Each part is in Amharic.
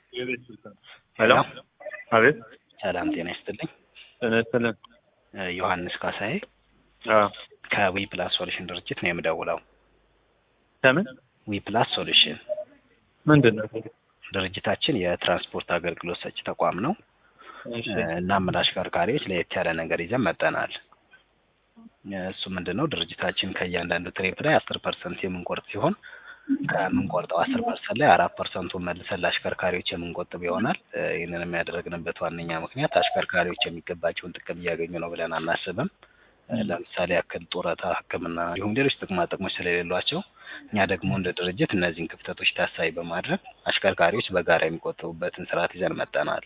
ሄሎ አቤት ሰላም ጤና ይስጥልኝ። ጤና ይስጥልን። እ ዮሐንስ ካሳዬ አዎ ከዊ ፕላስ ሶሉሽን ድርጅት ነው የምደውለው። ከምን ዊ ፕላስ ሶሉሽን ምንድን ነው? ድርጅታችን የትራንስፖርት አገልግሎት ሰጪ ተቋም ነው። እሺ እ እናም ለአሽከርካሪዎች ለየት ያለ ነገር ይዘን መጠናል። እ እሱ ምንድን ነው ድርጅታችን ከእያንዳንዱ ትሪፕ ላይ አስር ፐርሰንት የምንቆርጥ ሲሆን ከምንቆርጠው አስር ፐርሰንት ላይ አራት ፐርሰንቱን መልሰን ለአሽከርካሪዎች የምንቆጥብ ይሆናል። እ ይህንንም ያደረግንበት ዋነኛ ምክንያት አሽከርካሪዎች የሚገባቸውን ጥቅም እያገኙ ነው ብለን አናስብም። እ ለምሳሌ ያክል ጡረታ፣ ሕክምና እንዲሁም ሌሎች ጥቅማ ጥቅሞች ስለሌሏቸው እኛ ደግሞ እንደ ድርጅት እነዚህን ክፍተቶች ታሳቢ በማድረግ አሽከርካሪዎች በጋራ የሚቆጥቡበትን ስርዓት ይዘን መጠናል።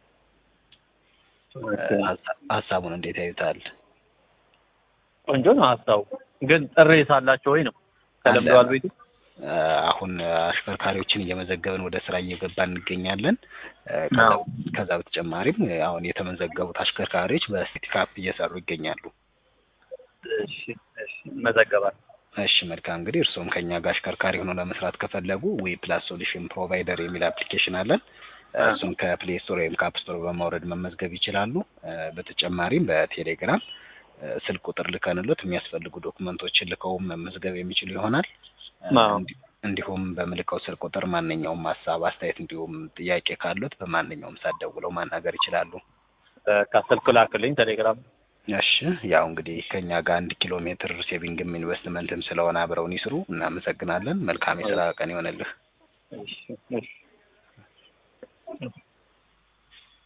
እ ሀሳ- ሀሳቡን እንዴት ያዩታል? ቆንጆ ነው ሀሳቡ። ግን ጥሪ ሳላቸው ወይ ነው ተለምደዋል ቤቱ እ አሁን አሽከርካሪዎችን እየመዘገብን ወደ ስራ እየገባን እንገኛለን። እ ከዛ- አዎ። ከዛ በተጨማሪም እ አሁን የተመዘገቡት አሽከርካሪዎች በሲቲ ካፕ እየሰሩ ይገኛሉ። እሺ እሺ መዘገባል እሺ መልካም እንግዲህ እርስዎም ከኛ ጋር አሽከርካሪ ሆኖ ለመስራት ከፈለጉ ዊ ፕላስ ሶሉሽን ፕሮቫይደር የሚል አፕሊኬሽን አለን። እ አ። እሱን ከፕሌይ ስቶር ወይም ከአፕ ስቶር በማውረድ መመዝገብ ይችላሉ። እ በተጨማሪም በቴሌግራም እ ስልክ ቁጥር ልከንሎት የሚያስፈልጉ ዶክመንቶችን ልከውም መመዝገብ የሚችሉ ይሆናል። እ አዎ። እንዲ- እንዲሁም በምልከው ስልክ ቁጥር ማንኛውም ሀሳብ፣ አስተያየት እንዲሁም ጥያቄ ካሉት በማንኛውም ሰዓት ደውለው ማናገር ይችላሉ። ከስልክ ላክልኝ ቴሌግራም እሺ ያው እንግዲህ ከኛ ጋር አንድ ኪሎ ሜትር ሴቪንግም ኢንቨስትመንትም ስለሆነ አብረውን ይስሩ። እናመሰግናለን። መልካም የስራ ቀን ይሆንልህ። እሺ እሺ